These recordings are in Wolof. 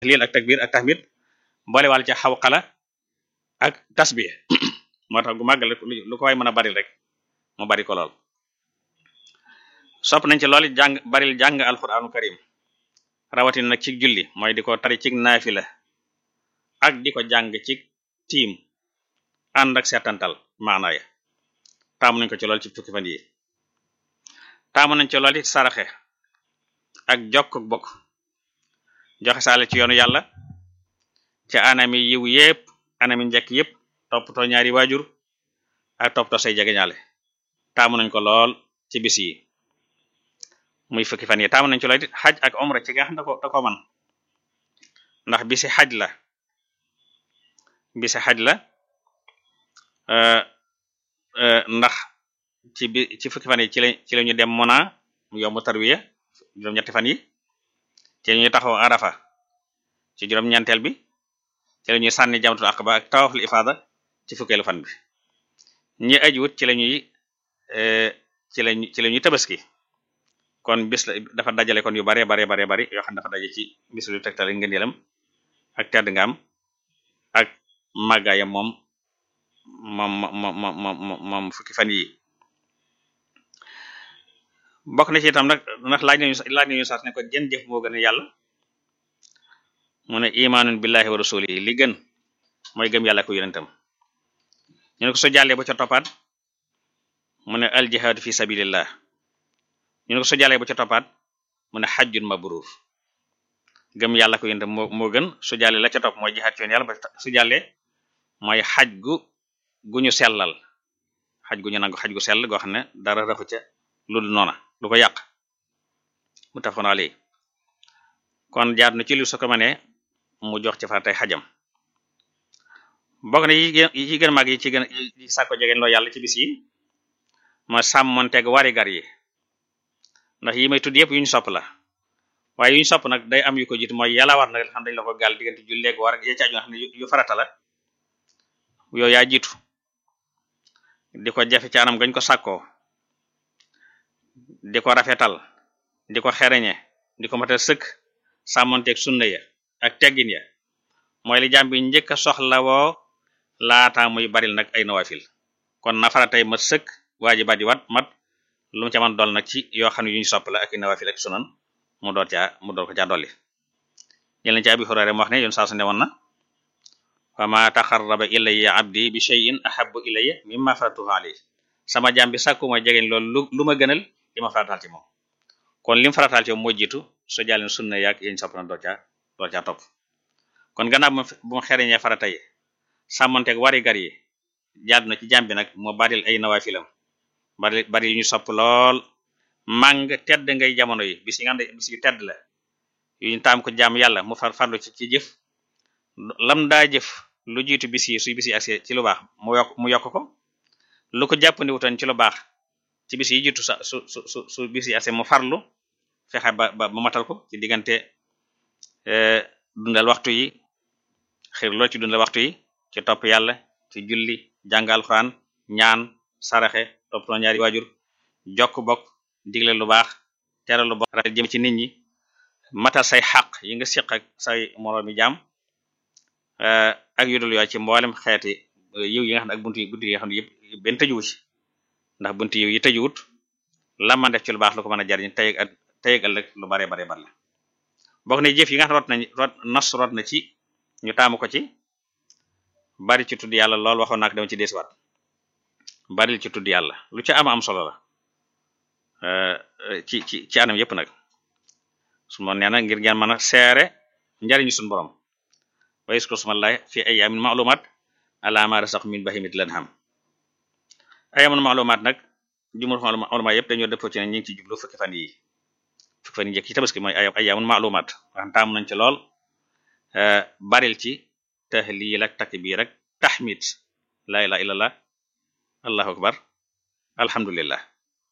tahlil ak takbir ak tahmid boole wàll ca xawqala ak tasbih moo tax gu màggal lu ko waay mën a bari rek mu bari ko lool sopp nañ ci lool jàng baril jàng alquranu karim rawatina nag ci julli mooy di ko tari ci naafila ak di ko jàng ci tiim ànd ak seetantal maanaa ya taamu nañ ko ci lool ci fukki fan yi taamu nañ ci lool it saraxe ak jokk bokk joxe saale ci yoonu yàlla ci anami yiw yépp anami njekk yépp toppatoo ñaari waajur ak toppatoo say jegeñaale taamu nañ ko lool ci bis yi muy fukki fan yi taamu nañ ci lool it xaj ak omra ci nga xam da ko da ko man ndax bisi xaj la bisi xaj la ndax ci bi ci fukki fan yi ci la ci la ñu dem Muna mu yomb tarwiya juróom-ñetti fan yi ci la ñuy taxaw Arafa ci juróom-ñeenteel bi ci la ñuy sànni jamratul aqaba ak tawaful ifada ci fukkeelu fan bi ñi ajuwut ci la ñuy ci la ci la ñuy tabaski kon bis la dafa dajale kon yu bare bare bare bari yoo xam ne dafa daje ci bis lu tegtale ngëneelam ak tedd nga am ak màggaayam moom moom moom moom moom fukki fan yi bokk na ci itam nag ndax laaj nañu laaj nañu sax ne ko jën jëf moo gën a yàlla mu ne imaanun billahi wa rasulihi li gën mooy gëm yàlla ko yonentam ñu ne ko so jàllee ba ca toppaat mu ne al jihaadu fi sabilillah ñu ne ko so jàllee ba ca toppaat mu ne xajjun mabrur gëm yàlla ko yonentam moo moo gën su jàllee la ca topp mooy jihaad ci yoon yàlla ba su jàllee mooy xaj gu gu ñu sellal xaj gu ñu nangu xaj gu sell goo xam ne dara raxu ca lu dul noona du ko yàq mu tafoon ali kon jaar na ci lu su ko mënee mu jox ci faratay xajam bokk na yi yi gën mag yi ci gën yi sàkko jegeen loo yàlla ci bis yi ma sàmmonteeg wari gar yi ndax yi may tudd yëpp yu ñu sopp la waaye yu ñu sopp nag day am yu ko jiitu mooy yàlla war na xam dañ la ko gàll diggante ju léegi war ak ya ci aju nga xam ne yu farata la yooyu yaa jiitu di ko jafe ci anam gañ ko sàkkoo di ko rafetal di ko xereñe di ko matal sëkk sàmmonteeg sunna ya ak teggin ya mooy li jàmm bi njëkk a soxla woo laata muy baril nag ay nawafil kon na faratay mat sëkk waajibaat yi wat mat lu mu ca man dool nag ci yoo xam ne yu ñu sopp la ak i nawafil ak sunan mu door caa mu door ko caa dolli jëleen ci abi hurayra mu wax ne yoon saa su ne woon na wa ma taxarraba ilayya abdi bi shay'in ahabbu ilayya mimma faratuhu alayhi sama jaam bi sàkku mooy jegeñ loolu lu ma gënal li ma farataal ci moom kon lim farataal ci moom moo jiitu so jàlleen sunna yaag yéñ sopp na door caa door caa topp kon gannaaw bu ma xereñee farata yi sàmmanteeg wari gar yi jaadu na ci jaam bi nag moo baril ay nawaafilam bari bari yu ñu sopp lool màng tedd ngay jamono yi bis yi nga xam ne bis yu tedd la yu ñu taam ko jaam yàlla mu far farlu ci ci jëf lam daa jëf lu jiitu bis yi suy bis yi agsi ci lu baax mu yokk mu yokk ko lu ko jàppandi wutoon ci lu baax ci bis yi jiitu sa su su su su bis yi agsi mu farlu fexe ba ba matal ko ci diggante dundal waxtu yi xir lool ci dundal waxtu yi ci topp yàlla ci julli jàngal Alxuraan ñaan saraxe toppatoo ñaari waajur jokk bokk digle lu baax tere lu bokk jëm ci nit ñi matal say xaq yi nga siq ak say moroomi jaam ak yudul yooyu ci mboolem xeeti yiw yi nga xam ne ak buntu yi buntu yi nga xam ne yëpp benn tëjuwu ci ndax buntu yiw yi tëjuwut la man def ci lu baax lu ko mën a jariñ tey ak tey ak ëllëg lu bare bare bare la bokk ne jëf yi nga xam rot nañ rot nas rot na ci ñu taamu ko ci bari ci tudd yàlla lool waxoon nak dama ci deesiwaat bari ci tudd yàlla lu ci am am solo la ci ci ci anam yépp nag su ma nee na ngir ngeen mën a seere njariñu suñu borom wa yaskur smallahi fi ayyamin ma'lumat ala ma rasaq min bahimit lanham ayyamin ma'lumat nag jumur ma'lumat yépp dañoo dëppoo ci ne ñu ngi ci jublu fukki fan yi fukki fan yi njëkk ci tabaski mooy ay ayyamin ma'lumat wax taamu nañ ci lool baril ci tahlil ak takbir ak tahmid la ilaha illallah allahu akbar alhamdulillah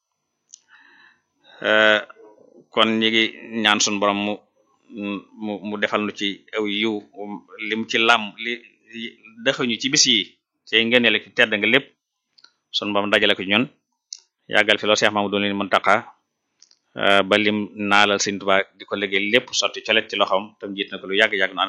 kon ñi ngi ñaan sun borom mu mu mu defal nu ci aw yiw lim ci lam li dëxuñu ci bis yi cay ngëneel ki tedd nga lépp sun borom dajale ko ñun yàggal fi loo Seex Mamadu leen Muntaqa ba lim naalal Sëriñ Tuubaa di ko liggéey lépp sotti colet ci loxoom tam jiit na ko lu yàgg-yàgg